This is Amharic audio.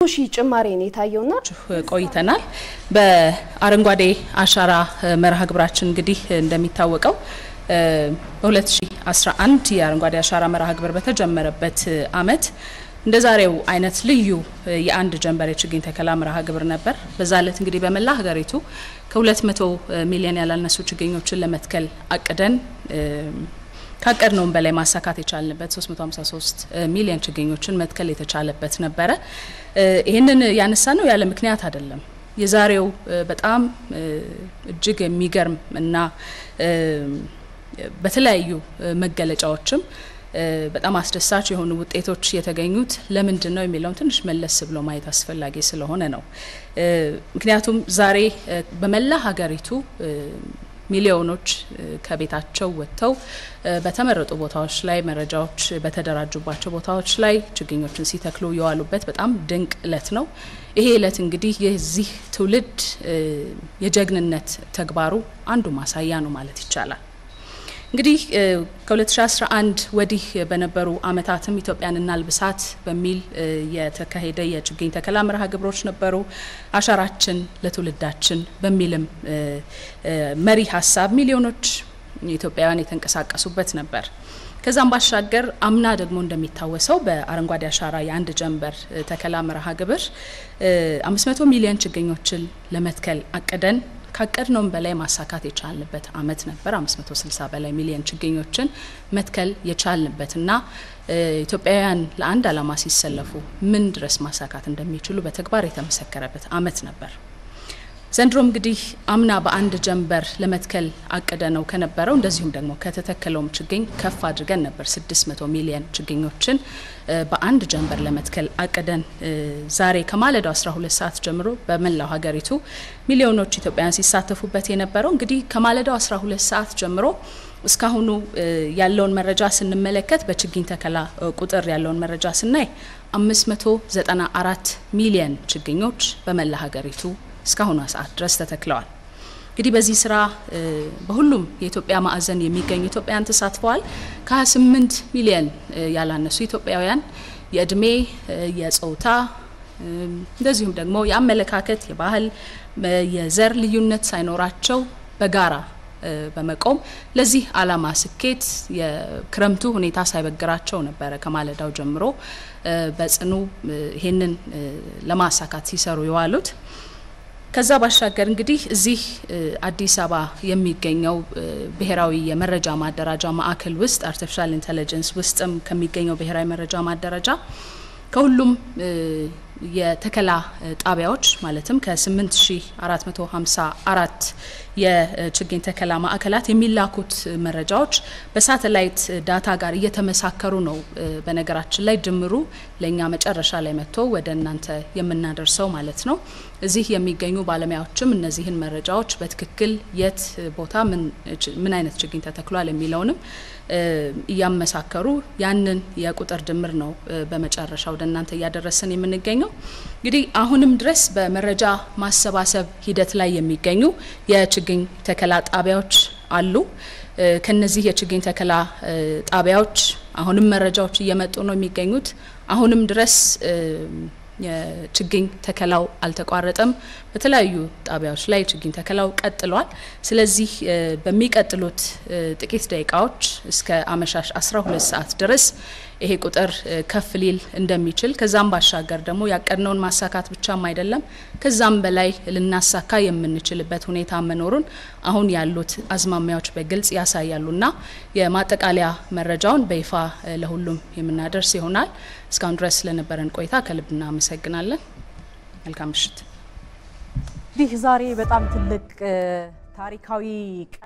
ሺህ ጭማሪ ነው የታየውና ቆይተናል። በአረንጓዴ አሻራ መርሃ ግብራችን እንግዲህ እንደሚታወቀው በ2011 የአረንጓዴ አሻራ መርሃ ግብር በተጀመረበት አመት እንደ ዛሬው አይነት ልዩ የአንድ ጀንበር የችግኝ ተከላ መርሃ ግብር ነበር። በዛ ዕለት እንግዲህ በመላ ሀገሪቱ ከ200 ሚሊዮን ያላነሱ ችግኞችን ለመትከል አቅደን ካቀድነውም በላይ ማሳካት የቻልንበት 353 ሚሊዮን ችግኞችን መትከል የተቻለበት ነበረ። ይህንን ያነሳ ነው ያለ ምክንያት አይደለም። የዛሬው በጣም እጅግ የሚገርም እና በተለያዩ መገለጫዎችም በጣም አስደሳች የሆኑ ውጤቶች የተገኙት ለምንድን ነው የሚለውን ትንሽ መለስ ብሎ ማየት አስፈላጊ ስለሆነ ነው። ምክንያቱም ዛሬ በመላ ሀገሪቱ ሚሊዮኖች ከቤታቸው ወጥተው በተመረጡ ቦታዎች ላይ መረጃዎች በተደራጁባቸው ቦታዎች ላይ ችግኞችን ሲተክሉ የዋሉበት በጣም ድንቅ እለት ነው። ይሄ እለት እንግዲህ የዚህ ትውልድ የጀግንነት ተግባሩ አንዱ ማሳያ ነው ማለት ይቻላል። እንግዲህ ከ2011 ወዲህ በነበሩ አመታትም ኢትዮጵያን እናልብሳት በሚል የተካሄደ የችግኝ ተከላ መርሃ ግብሮች ነበሩ። አሻራችን ለትውልዳችን በሚልም መሪ ሀሳብ ሚሊዮኖች ኢትዮጵያውያን የተንቀሳቀሱበት ነበር። ከዛም ባሻገር አምና ደግሞ እንደሚታወሰው በአረንጓዴ አሻራ የአንድ ጀንበር ተከላ መርሃ ግብር 500 ሚሊዮን ችግኞችን ለመትከል አቅደን ካቀድነውም በላይ ማሳካት የቻልንበት አመት ነበር። 560 በላይ ሚሊዮን ችግኞችን መትከል የቻልንበትና ኢትዮጵያውያን ለአንድ ዓላማ ሲሰለፉ ምን ድረስ ማሳካት እንደሚችሉ በተግባር የተመሰከረበት አመት ነበር። ዘንድሮም እንግዲህ አምና በአንድ ጀንበር ለመትከል አቅደ ነው ከነበረው እንደዚሁም ደግሞ ከተተከለውም ችግኝ ከፍ አድርገን ነበር 600 ሚሊዮን ችግኞችን በአንድ ጀንበር ለመትከል አቅደን ዛሬ ከማለዳው 12 ሰዓት ጀምሮ በመላው ሀገሪቱ ሚሊዮኖች ኢትዮጵያውያን ሲሳተፉበት የነበረው እንግዲህ ከማለዳው 12 ሰዓት ጀምሮ እስካሁኑ ያለውን መረጃ ስንመለከት በችግኝ ተከላ ቁጥር ያለውን መረጃ ስናይ 594 ሚሊዮን ችግኞች በመላ ሀገሪቱ እስካሁኗ ሰዓት ድረስ ተተክለዋል። እንግዲህ በዚህ ስራ በሁሉም የኢትዮጵያ ማዕዘን የሚገኙ ኢትዮጵያውያን ተሳትፈዋል። ከ28 ሚሊዮን ያላነሱ ኢትዮጵያውያን የእድሜ፣ የጾታ እንደዚሁም ደግሞ የአመለካከት፣ የባህል፣ የዘር ልዩነት ሳይኖራቸው በጋራ በመቆም ለዚህ ዓላማ ስኬት የክረምቱ ሁኔታ ሳይበግራቸው ነበረ ከማለዳው ጀምሮ በጽኑ ይሄንን ለማሳካት ሲሰሩ የዋሉት። ከዛ ባሻገር እንግዲህ እዚህ አዲስ አበባ የሚገኘው ብሔራዊ የመረጃ ማደራጃ ማዕከል ውስጥ አርቲፊሻል ኢንቴሊጀንስ ውስጥም ከሚገኘው ብሔራዊ መረጃ ማደራጃ ከሁሉም የተከላ ጣቢያዎች ማለትም ከ8454 የችግኝ ተከላ ማዕከላት የሚላኩት መረጃዎች በሳተላይት ዳታ ጋር እየተመሳከሩ ነው። በነገራችን ላይ ድምሩ ለእኛ መጨረሻ ላይ መጥቶ ወደ እናንተ የምናደርሰው ማለት ነው። እዚህ የሚገኙ ባለሙያዎችም እነዚህን መረጃዎች በትክክል የት ቦታ ምን አይነት ችግኝ ተተክሏል የሚለውንም እያመሳከሩ ያንን የቁጥር ድምር ነው በመጨረሻ ወደ እናንተ እያደረስን የምንገኘው። እንግዲህ አሁንም ድረስ በመረጃ ማሰባሰብ ሂደት ላይ የሚገኙ የችግኝ ተከላ ጣቢያዎች አሉ። ከነዚህ የችግኝ ተከላ ጣቢያዎች አሁንም መረጃዎች እየመጡ ነው የሚገኙት። አሁንም ድረስ የችግኝ ተከላው አልተቋረጠም። በተለያዩ ጣቢያዎች ላይ ችግኝ ተከላው ቀጥሏል። ስለዚህ በሚቀጥሉት ጥቂት ደቂቃዎች እስከ አመሻሽ 12 ሰዓት ድረስ ይሄ ቁጥር ከፍ ሊል እንደሚችል ከዛም ባሻገር ደግሞ ያቀድነውን ማሳካት ብቻም አይደለም ከዛም በላይ ልናሳካ የምንችልበት ሁኔታ መኖሩን አሁን ያሉት አዝማሚያዎች በግልጽ ያሳያሉና የማጠቃለያ መረጃውን በይፋ ለሁሉም የምናደርስ ይሆናል። እስካሁን ድረስ ስለነበረን ቆይታ ከልብ እናመሰግናለን። መልካም ምሽት። እንዲህ ዛሬ በጣም ትልቅ ታሪካዊ